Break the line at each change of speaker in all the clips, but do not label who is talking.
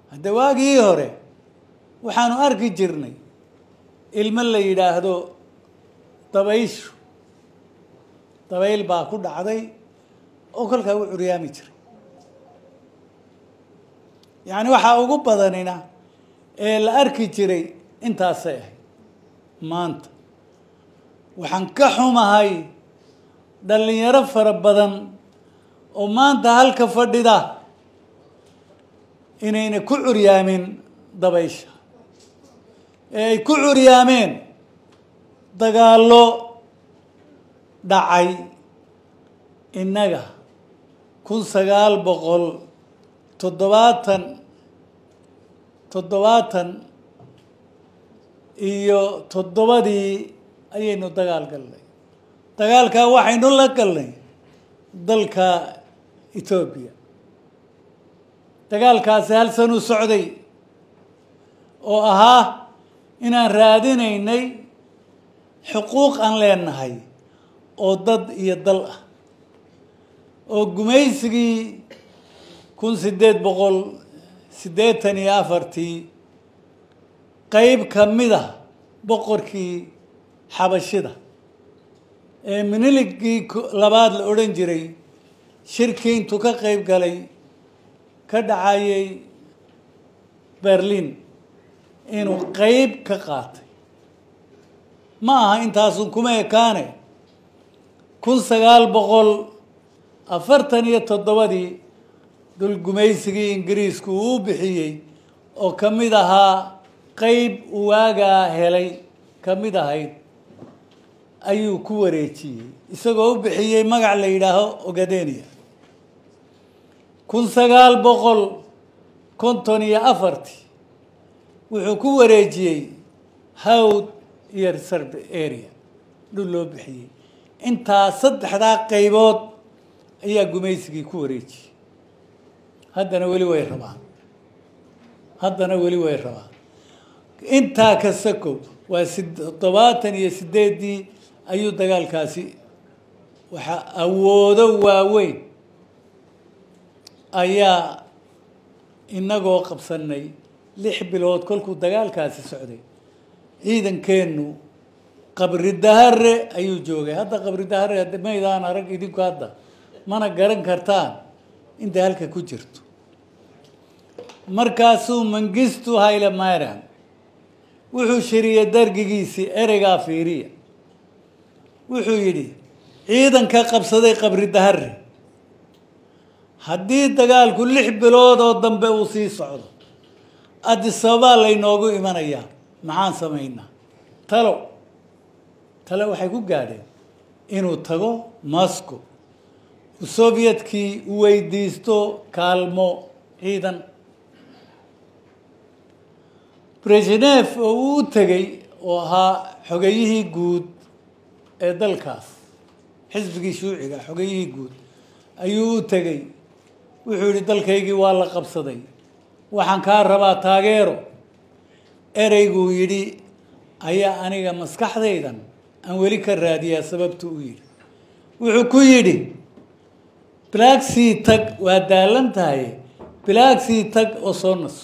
hadde waagii hore waxaanu arki jirnay ilmo la yidhaahdo dabayshu dabayl baa ku dhacday oo kolkaa u curyaami jiray yacni waxaa ugu badanina ee la arki jiray intaasay ahayd maanta waxaan ka xumahay dhallinyaro fara badan oo maanta halka fadhida inayna ku curyaamin dabaysha ee ay ku curyaameen dagaallo dhacay innaga kun sagaal boqol toddobaatan toddobaatan iyo toddobadii ayaynu dagaal galnay dagaalkaa waxaynu la galnay dalka etoobiya dagaalkaasi hal san u socday oo ahaa inaan raadinaynay xuquuq aan leenahay oo dad iyo dal ah oo gumaysigii kun siddeed boqol siddeetan iyo afartii qeyb ka mid a boqorkii xabashida ee miniligii labaad la odhan jiray shirkii intuu ka qeyb galay ka dhacayay berlin inuu qeyb ka qaatay ma aha intaasun kuma ekaane kun sagaal boqol afartan iyo toddobadii dhul gumaysigii ingiriisku uu bixiyey oo ka mid ahaa qeyb waagaa helay ka mid ahayd ayuu ku wareejiyey isagoo u bixiyey magac la yidhaaho ogadenia kun sagaal boqol konton iyo afartii wuxuu ku wareejiyey hawd iyo reserve area dhul loo bixiyey intaa saddexdaa qaybood ayaa gumaysigii ku wareejiyey haddana weli way rabaan haddana weli way rabaan intaa ka sakow waa toddobaatan iyo sideeddii ayuu dagaalkaasi waxaa awoodo waaweyn ayaa inagoo qabsanay lix bilood kolkuu dagaalkaasi socday ciidankeennu qabri dahare ayuu joogay hadda qabri dahare maydaan arag idinku hadda mana garan kartaan intay halka ku jirto markaasuu mangistu hayle mariam wuxuu shiriyey dargigiisii ereygaa fiiriya wuxuu yidhi ciidanka qabsaday qabri dahare haddii dagaalku lix bilood oo dambe uu sii socdo adisababaa laynoogu imanayaa maxaan samaynaa talo tale waxay ku gaadheen inuu tago moscow uu sovyetkii u weydiisto kaalmo ciidan brezhnef oo uu u tegey oo ahaa xogeyihii guud ee dalkaas xisbigii shuuciga xogeyihii guud ayuu u tegey wuxuu yihi dalkaygii waa la qabsaday waxaan kaa rabaa taageero ereyguu yidhi ayaa aniga maskaxdaydan aan weli ka raadiyaa sababtu u yidhi wuxuu ku yidhi blaagsea tag waa daalan tahay blaagsea tag oo soo naso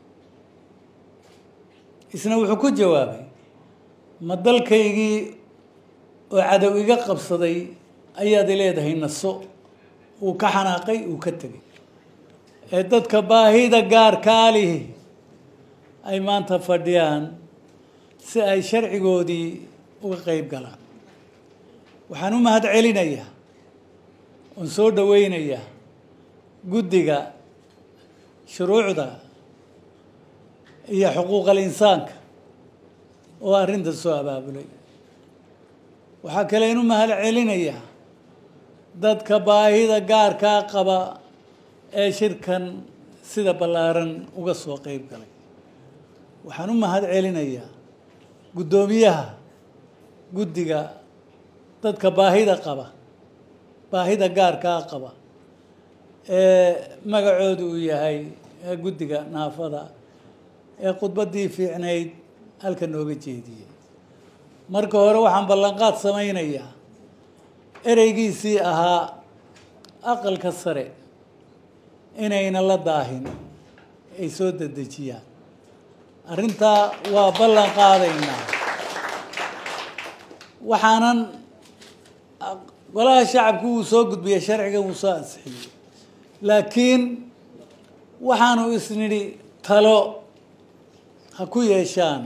isna wuxuu ku jawaabay ma dalkaygii oo cadow iga qabsaday ayaad leedahay naso uu ka xanaaqay uu ka tegay ee dadka baahida gaarkaa lihi ay maanta fadhiyaan si ay sharcigoodii uga qeyb galaan waxaan u mahad celinayaa oon soo dhaweynayaa guddiga shuruucda iyo xuquuqal insaanka oo arrinta soo abaabulay waxaa kale inu mahad celinayaa dadka baahida gaarkaa qaba ee shirkan sida ballaaran uga soo qeyb galay waxaan u mahad celinayaa guddoomiyaha guddiga dadka baahida qaba baahida gaarkaa qaba ee magacoodu uu yahay guddiga naafada ee khudbaddii fiicnayd halka nooga jeediyey marka hore waxaan ballanqaad samaynayaa ereygiisii ahaa aqalka sare inayna la daahin ay soo dedejiyaan arrintaa waa ballan qaadaynaa waxaanan golaha shacabku wuu soo gudbiyey sharcigan wuu soo ansixiyey laakiin waxaanu isnidhi talo ha ku yeeshaan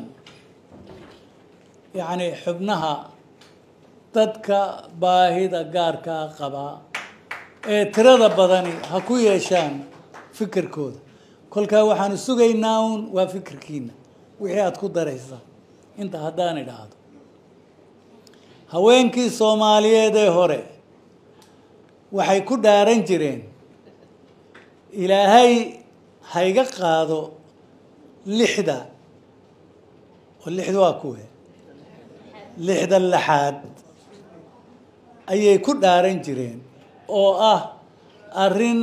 yacni xubnaha dadka baahida gaarkaa qabaa ee tirada badani ha ku yeeshaan fikirkooda kolkaa waxaanu sugaynaa uun waa fikirkiina wixii aada ku daraysa inta haddaan idhaahdo haweenkii soomaaliyeed ee hore waxay ku dhaaran jireen ilaahay hayga qaado lixda oo lixda waa kuwe lixda laxaad ayay ku dhaaran jireen oo ah arrin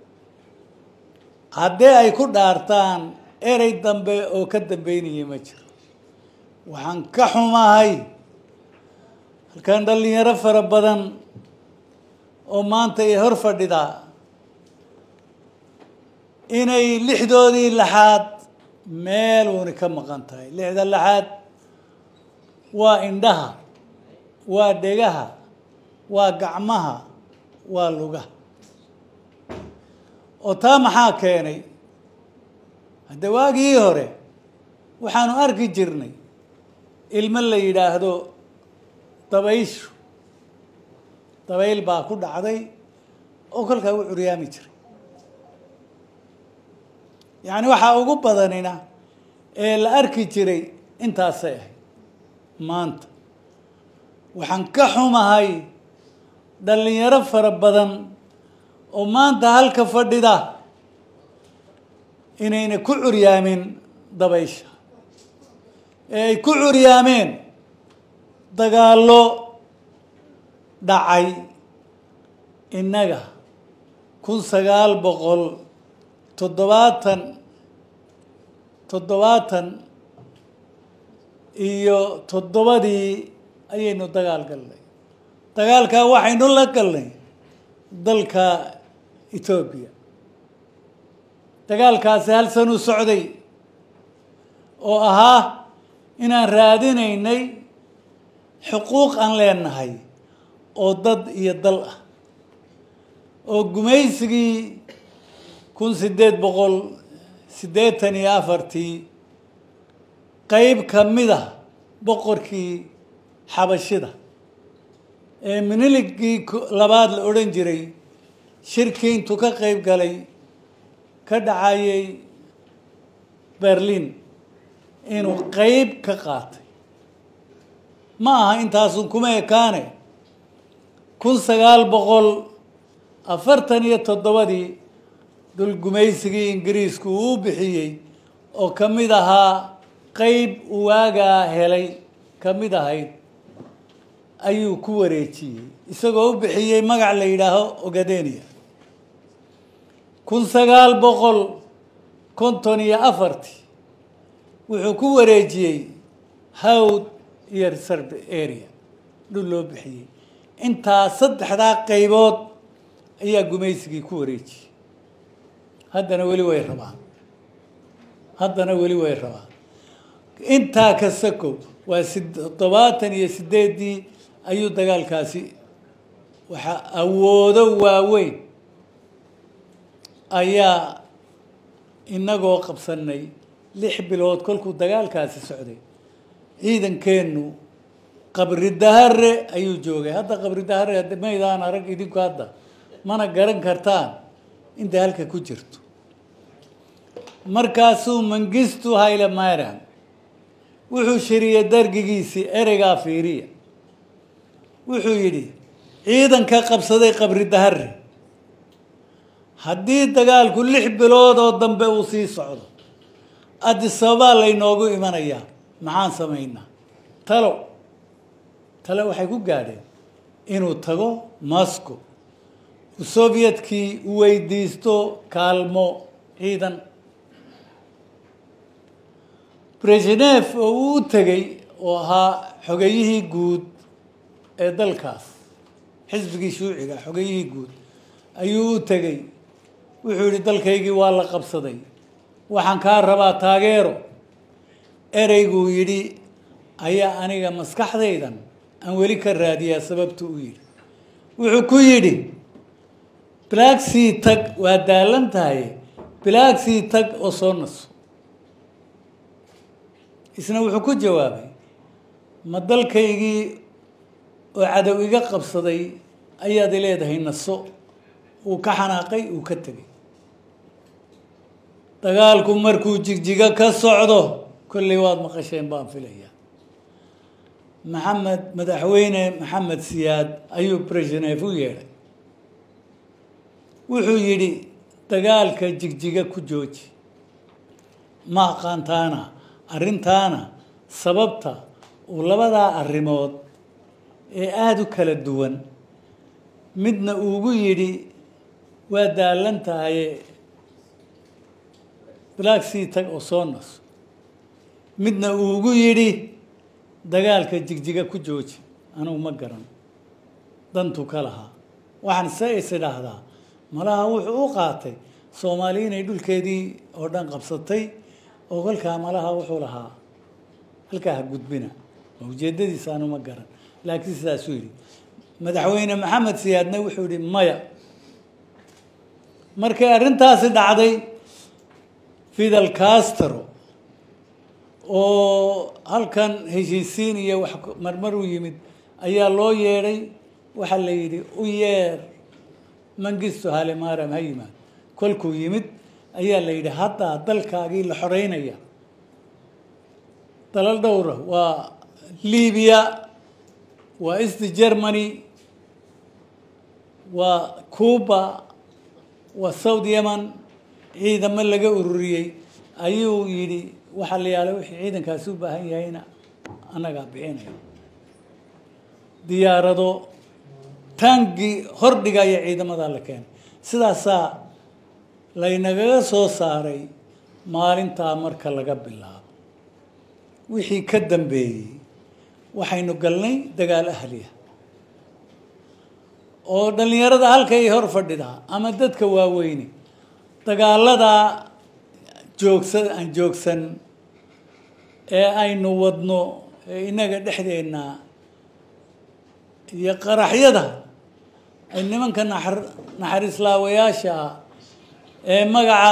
haddii ay ku dhaartaan erey dambe oo ka dambeynaya ma jiro waxaan ka xumahay halkan dhalinyaro fara badan oo maanta ay hor fadhidaa inay lixdoodii laxaad meel uuni ka maqan tahay lixda laxaad waa indhaha waa dhegaha waa gacmaha waa lugaha oo taa maxaa keenay hadde waagii hore waxaanu arki jirnay ilmo la yidhaahdo dabayshu dabayl baa ku dhacday oo kolkaa u curyaami jiray yacni waxaa ugu badanina ee la arki jiray intaasay ahayd maanta waxaan ka xumahay dhalinyaro fara badan oo maanta halka fadhida inayna ku curyaamin dabaysha ee ay ku curyaameen dagaallo dhacay innaga kun sagaal boqol toddobaatan toddobaatan iyo toddobadii ayaynu dagaal galnay dagaalkaa waxaynu la galnay dalka etoobiya dagaalkaasi hal san u socday oo ahaa inaan raadinaynay xuquuq aan leenahay oo dad iyo dal ah oo gumaysigii kun siddeed boqol siddeetan iyo afartii qeyb ka mid a boqorkii xabashida ee miniligii labaad la odhan jiray shirkii intuu ka qeyb galay ka dhacayay berlin inuu qeyb ka qaatay ma aha intaasun kuma ekaane kun sagaal boqol afartan iyo toddobadii dul gumaysigii ingiriisku uu u bixiyey oo ka mid ahaa qeyb waagaa helay ka mid ahayd ayuu ku wareejiyey isagoo u bixiyey magac la yidhaaho ogadenia kun sagaal boqol konton iyo afartii wuxuu ku wareejiyey hawd iyo reserve area dhul loo bixiyey intaa saddexdaa qaybood ayaa gumaysigii ku wareejiyey haddana weli way rabaan haddana weli way rabaan intaa kasta kow waa si toddobaatan iyo sideeddii ayuu dagaalkaasi waxaa awoodo waaweyn ayaa inagoo qabsanay lix bilood kolkuu dagaalkaasi socday ciidankeennu qabri dahare ayuu joogay hadda qabri dahare maydaan arag idinku hadda mana garan kartaan intay halka ku jirto markaasuu mangistu hayle mayran wuxuu shiriyey dargigiisii ereygaa fiiriya wuxuu yidhi ciidanka qabsaday qabri dahare haddii dagaalku lix bilood oo dambe uu sii socdo adisababaa laynoogu imanayaa maxaan samaynaa talo talo waxay ku gaadheen inuu tago moscow uu sovyetkii u weydiisto kaalmo ciidan brezhnef oo uu u tegey oo ahaa xogeyihii guud ee dalkaas xisbigii shuuciga xogeyihii guud ayuu u tegey wuxuu yihi dalkaygii waa la qabsaday waxaan kaa rabaa taageero ereyguu yidhi ayaa aniga maskaxdaydan aan weli ka raadiyaa sababtu u yidhi wuxuu ku yidhi bilaagsii tag waa daalan tahay bilaagsii tag oo soo naso isna wuxuu ku jawaabay ma dalkaygii oo cadow iga qabsaday ayaad i leedahay naso uu ka xanaaqay uu ka tegay dagaalku markuu jigjiga ka socdo kolley waad maqasheen baan filayaa maxamed madaxweyne maxamed siyaad ayuu brezhnev u yeedhay wuxuu yidhi dagaalka jigjiga ku jooji ma aqaantaana arrintaana sababta uu labadaa arrimood ee aada u kala duwan midna uugu yidhi waa daalan tahaye bilaagsii tag oo soo naso midna uugu yidhi dagaalka jigjiga ku jooji anugu ma garan dantu ka lahaa waxaan se is idhaahdaa malaha wuxuu u qaatay soomaali inay dhulkeedii oo dhan qabsatay oo kolkaa malaha wuxuu lahaa halkaa ha gudbina ujeedadiisa anu ma garan laakiin sidaasuu yidhi madaxweyne maxamed siyaadna wuxuu yihi maya markay arrintaasi dhacday fidel castro oo halkan heshiisiin iyo wax marmar u yimid ayaa loo yeedhay waxaa la yidhi u yeer mangisto halemaram ha yimaad kolkuu yimid ayaa la yidhi haddaa dalkaagii la xoreynaya dalal dhowra waa libiya waa east germany waa cuba waa south yemen ciidamo laga ururiyey ayuu yidhi waxaa la yaala wixii ciidankaasi u baahan yahayna annagaa bixinaya diyaarado taangi hordhigaya ciidamadaa la keenay sidaasaa laynagaga soo saaray maalintaa marka laga bilaabo wixii ka dambeeyey waxaynu galnay dagaal ahliya oo dhallinyarada halkay hor fadhidaa ama dadka waaweyne dagaaladaa joogsa aan joogsan ee aynu wadno ee innaga dhexdeenna iyo qaraxyada ay nimanka naxar naxariislaawayaasha ah ee magaca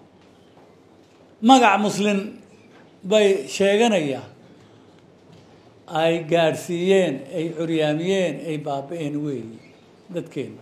magac muslin bay sheeganayaan ay gaadhsiiyeen ay curyaamiyeen ay baaba-een weeyi dadkeena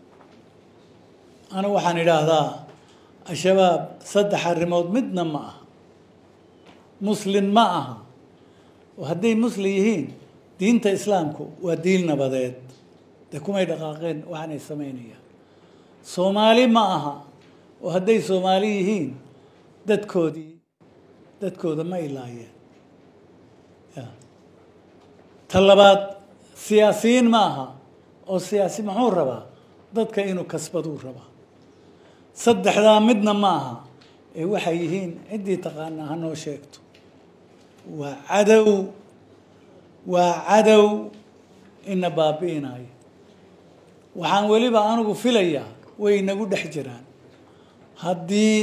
anigu waxaan idhaahdaa al-shabaab saddex arrimood midna ma aha muslin ma aha oo hadday muslim yihiin diinta islaamku waa diin nabadeed dee kumay dhaqaaqeen waxaanay samaynayaan soomaali ma aha oo hadday soomaali yihiin dadkoodii dadkooda ma ilaayeen ya ta labaad siyaasiyiin ma aha oo siyaasi muxuu rabaa dadka inuu kasbaduu rabaa saddexdaa midna ma aha ee waxay yihiin ciddii taqaanaa ha noo sheegto waa cadow waa cadow ina baabi'inayo waxaan weliba anigu filayaa way inagu dhex jiraan haddii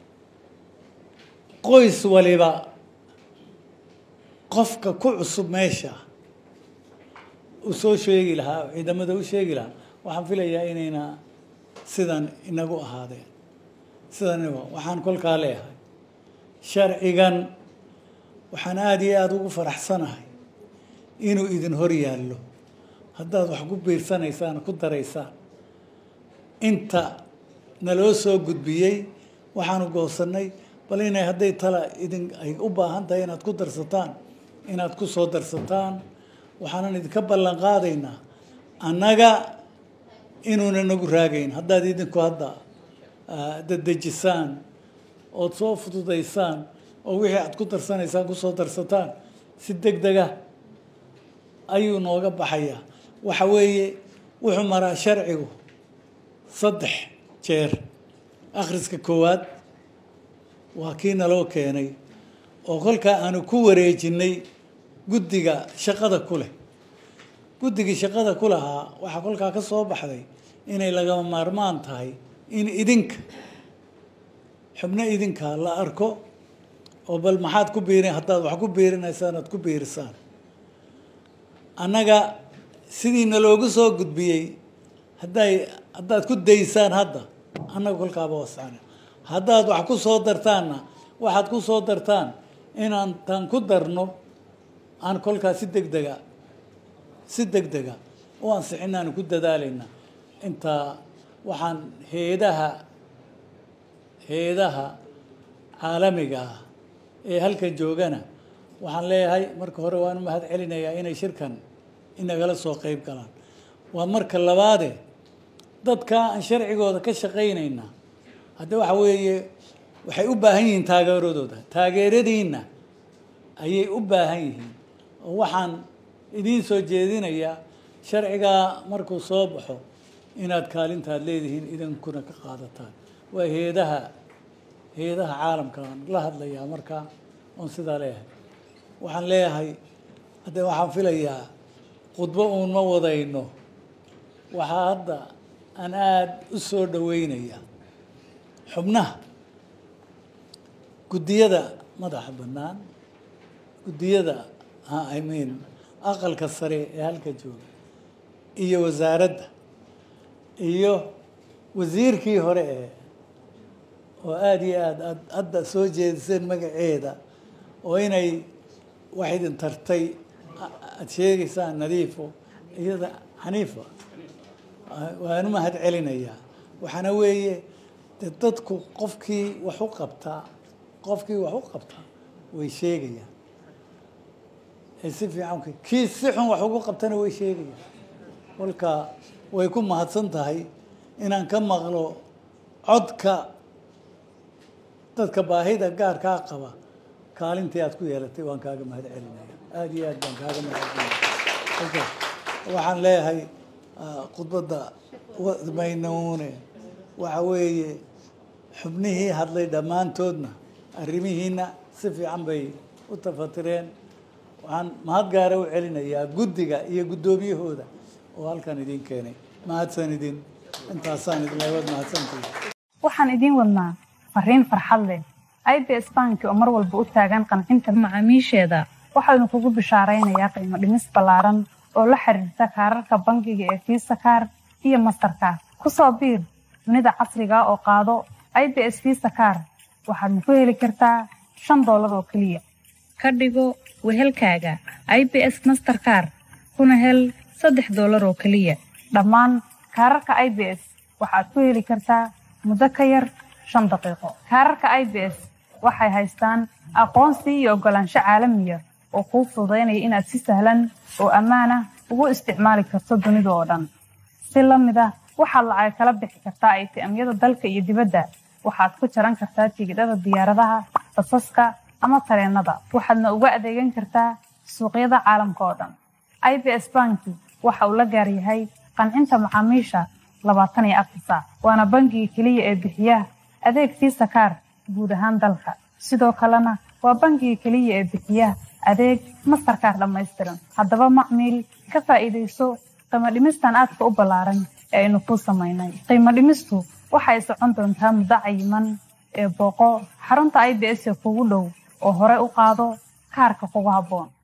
qoys waliba qofka ku cusub meesha uu soo sheegi lahaa oo ciidamada u sheegi lahaa waxaan filayaa inayna sidan inagu ahaadeen sidan waxaan kolkaa leeyahay sharcigan waxaan aada iyo aada ugu faraxsanahay inuu idin hor yaallo haddaad wax ku biirsanaysaan ku daraysaan inta naloo soo gudbiyey waxaanu goosannay bal inay hadday tala idin ay u baahan tahay inaad ku darsataan inaad ku soo darsataan waxaanan idinka ballan qaadaynaa annaga inuuna nagu raagayn haddaad idinku hadda dadejisaan ood soo fududaysaan oo wixii aad ku darsanaysaan kusoo darsataan si deg dega ayuu nooga baxayaa waxa weeye wuxuu maraa sharcigu saddex jeer akhriska koowaad waa kii naloo keenay oo kolkaa aanu ku wareejinay guddiga shaqada ku leh guddigii shaqada ku lahaa waxaa kolkaa ka soo baxday inay lagama maarmaan tahay in idinka xubno idinka la arko oo bal maxaad ku biirin haddaad wax ku biirinaysaan aad ku biirisaan annaga sidiina loogu soo gudbiyey hadday haddaad ku daysaan hadda annaga kolkaaba wascana haddaad wax ku soo dartaanna waxaad ku soo dartaan inaan taan ku darno aan kolkaas si deg dega si deg dega u ansixinaanu ku dadaalayna intaa waxaan heedaha heedaha caalamiga ah ee halkan joogana waxaan leeyahay marka hore waan u mahad celinayaa inay shirkan inagala soo qeyb galaan waa marka labaade dadka aan sharcigooda ka shaqaynayna hadda waxa weeye waxay u baahan yihiin taageeradooda taageeradiinna ayay u baahan yihiin oo waxaan idiin soo jeedinayaa sharcigaa markuu soo baxo inaad kaalintaad leedihiin idinkuna ka qaadataan waa heedaha heedaha caalamkaan la hadlayaa markaa oon sidaa leeyahay waxaan leeyahay hadde waxaan filayaa khudbo uun ma wadayno waxaa hadda aan aada u soo dhaweynaya xubnaha guddiyada madaxa bannaan guddiyada i mean aqalka sare ee halka jooga iyo wasaaradda iyo wasiirkii hore ee oo aada iyo aada aad hadda soo jeediseen magaceeda oo inay wax idin tartay aada sheegaysaan nadiifo iyada xaniifa waan u mahad celinayaa waxaana weeye de dadku qofkii wax u qabtaa qofkii wax u qabtaa way sheegayaan si fiican kii si xun wax ugu qabtana way sheegayaan kolka way ku mahadsan tahay inaan ka maqlo codka dadka baahida gaarkaa qaba kaalintii aad ku yeelatay waan kaaga mahad celinaya aada iyo aad baan kaaga mahad celinaya waxaan leeyahay khudbadda maynuune waxa weeye xubnihii hadlay dhammaantoodna arrimihiina si fiican bay u tafatireen waxaan mahad gaara u celinayaa guddiga iyo guddoomiyahooda oo halkan idiin keenay mahadsan idin intaasaan idin leewaad mahadsantihi
waxaan idiin wadnaa fariin farxad leh i b s banki oo mar walba u taagan qancinta macaamiisheeda waxaanu kugu bishaaraynayaa qiimo dhimis ballaaran oo la xiriirta kaararka bangiga ee fiisa kaar iyo mastarkaar ku soo biir dunida casriga oo qaado i b s fiisa kaar waxaadna ku heli kartaa shan doolar oo keliya ka dhigo wehelkaaga i b s masterkaar kuna hel saddex doolar oo keliya dhammaan kaararka i b s waxaad ku heli kartaa muddo ka yar shan daqiiqo kaararka i b s waxay haystaan aqoonsi iyo oggolaansho caalamiya oo kuu fududaynaya inaad si sahlan oo ammaanah ugu isticmaali karto dunida oo dhan si la mid ah waxaad lacag kala bixi kartaa aytiamyada dalka iyo dibadda waxaad ku jaran kartaa tigidhada diyaaradaha basaska ama tareennada waxaadna uga adeegan kartaa suuqyada caalamka oo dhan i b s banki waxa uu la gaar yahay qancinta macaamiisha labaatan iyo afar saac waana bangiga keliya ee bixiya adeeg fiisa kaar guud ahaan dalka sidoo kalena waa bangiga keliya ee bixiya adeeg mastarkaar dhammaystiran haddaba macmiil ka faa'iidayso qiimo dhimistan aadka u ballaaran ee aynu kuu samaynay qiimo dhimistu waxay socon doontaa muddo cayiman ee booqo xarunta i b s ee kugu dhow oo hore u qaado kaarka kugu habboon